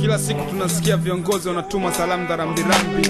Kila siku tunasikia viongozi wanatuma salamu za rambirambi.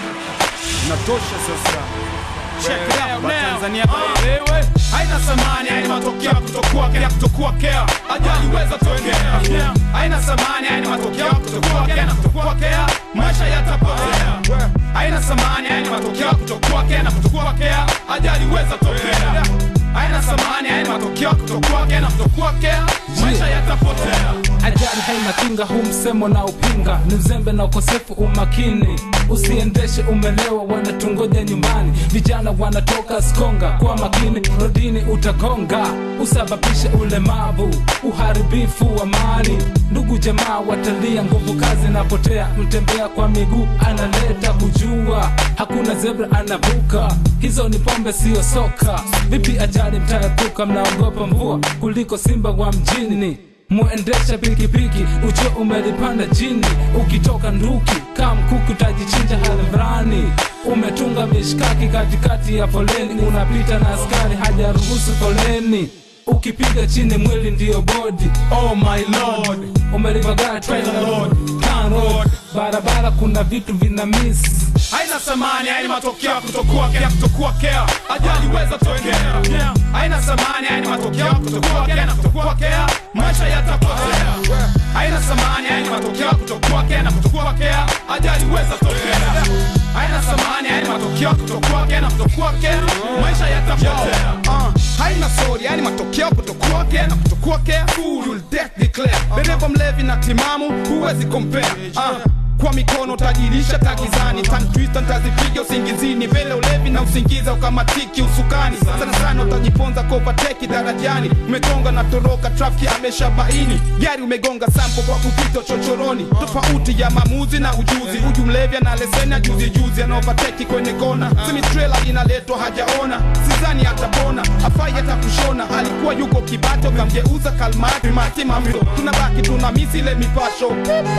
Inatosha sasa. Check it out now. Tanzania Wewe haina thamani, haina matokeo ya kutokuwa kea kutokuwa kea, ajali weza tokea. Haina thamani, haina matokeo ya kutokuwa kea na kutokuwa kea, maisha yatapotea. Haina thamani, haina matokeo ya kutokuwa kea na kutokuwa kea, ajali weza tokea. Haina thamani, haina matokeo ya kutokuwa kea na kutokuwa kea, maisha yatapotea. Ajali haina kinga, huu msemo na upinga ni uzembe na ukosefu umakini. Usiendeshe umelewa, wanatungoja nyumbani. Vijana wanatoka skonga, kwa makini rodini utagonga, usababishe ulemavu, uharibifu wa mali. Ndugu jamaa watalia, nguvu kazi napotea. Mtembea kwa miguu analeta kujua, hakuna zebra anavuka. Hizo ni pombe, siyo soka. Vipi ajali mtaepuka? Mnaogopa mvua kuliko simba wa mjini muendesha pikipiki ujue umelipanda jini ukitoka nduki kaa mkuki utajichinja hadharani umetunga mishkaki katikati ya foleni unapita na askari hajaruhusu foleni ukipiga chini mwili ndiyo bodi Oh my lord, umelivagaa trailer Lord, Town road. barabara kuna vitu vina miss haina thamani, haina matokeo ya kutokuwa kea kutokuwa kea, ajali weza tokea. Haina thamani, haina matokeo ya kutokuwa kea na kutokuwa kea, maisha yatapotea. Haina thamani, haina matokeo ya kutokuwa kea na kutokuwa kea, ajali weza tokea. Haina thamani, haina matokeo ya kutokuwa kea na kutokuwa kea, maisha yatapotea. Uh, haina sori yani matokeo kutokuwa kea na kutokuwa kea full death declare dereva mlevi na timamu huwezi compare uh, kwa mikono utajirisha takizani tantwista ntazipiga usingizini vele ulevi na usingiza ukamatiki usukani sana sana utajiponza kovateki darajani umegonga na toroka trafiki ameshabaini gari umegonga sampo kwa kupita chochoroni tofauti ya maamuzi na ujuzi huyu mlevi ana leseni ya juzi juzi anaovateki kwenye kona semitrela inaletwa hajaona sizani atapona afai hata kushona alikuwa yuko kibato kamgeuza kalmati matimamto tunabaki tuna misile mipasho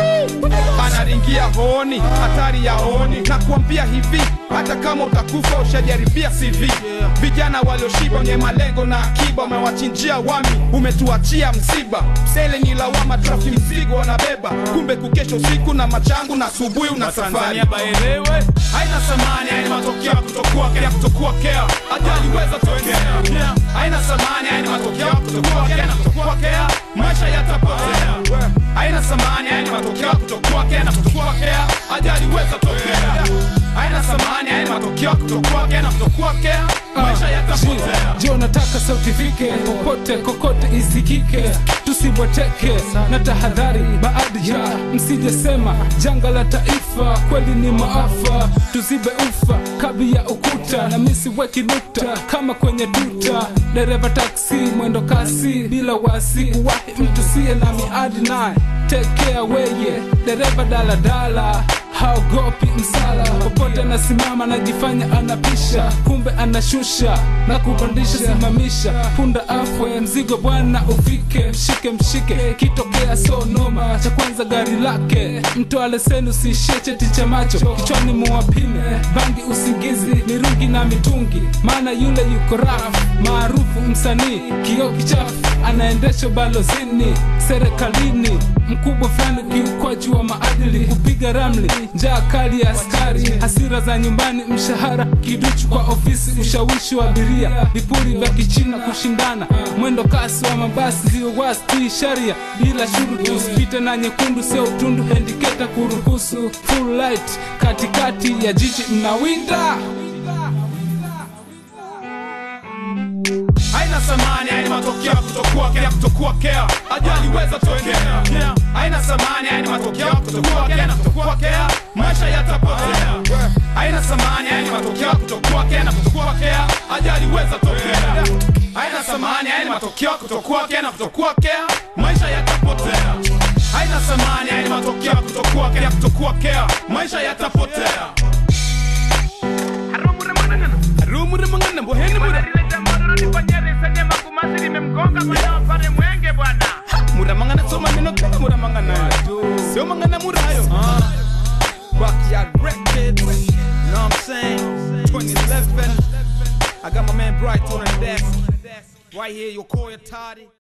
anaringia honi hatari ya honi na kuambia hivi hata kama utakufa ushajaribia CV vijana walioshiba wenye malengo na akiba umewachinjia wami umetuachia msiba sele ni lawama trafi mzigo wanabeba kumbe kukesha usiku na machangu na asubuhi una safari Tanzania baelewe, haina thamani, haina matokeo ya kutokuwa kea kutokuwa kea, ajali weza tokea. Haina thamani, haina matokeo ya kutokuwa kea na kutokuwa kea, maisha yatapotea. Haina thamani, haina matokeo ya kutokuwa kea na kutokuwa kea, ajali weza tokea. Haina thamani, haina matokeo ya kutokuwa kea na kutokuwa kea, maisha yatapotea. jo nataka sauti fike popote kokote isikike tusibweteke na tahadhari baadhi ya msijesema janga la taifa kweli ni maafa tuzibe ufa kabi ya ukuta na misiweki nukta kama kwenye tuta dereva taksi mwendo kasi bila wasi uwahi mtu siye na miadi naye tekea weye dereva daladala haogopi msala popote anasimama anajifanya anapisha kumbe anashusha na kupandisha simamisha punda afwe mzigo bwana ufike mshike mshike kitokea so noma cha kwanza gari lake mtoa leseni usiishie cheti cha macho kichwani muwapime bangi usingizi mirungi na mitungi maana yule yuko rafu maarufu msanii kioo kichafu anaendesha balozini serikalini mkubwa fulani ukiukwaji wa maadili kupiga ramli njaa kali ya askari hasira za nyumbani mshahara kiduchu kwa ofisi ushawishi wa abiria vipuri vya kichina kushindana mwendo kasi wa mabasi zio wasti sharia bila shuruti usipite na nyekundu sio utundu hendiketa kuruhusu full light katikati ya jiji mnawinda haina thamani, haina matokeo ya kutokuwa kea kutokuwa kea, ajali weza tokea. Haina thamani, haina matokeo ya kutokuwa kea na kutokuwa kea, maisha yatapotea. Haina thamani, haina matokeo ya kutokuwa kea na kutokuwa kea, ajali weza tokea. Haina thamani, haina matokeo ya kutokuwa kea na kutokuwa kea, maisha yatapotea. Haina thamani, haina matokeo ya kutokuwa kea kutokuwa kea, maisha yatapotea. rumure mangana mboheni mura mura mangana soma neno kana mura mangana sio mangana mura hayo backyard records you know what i'm saying 2011 i got my man bright on the desk right here your koya toddy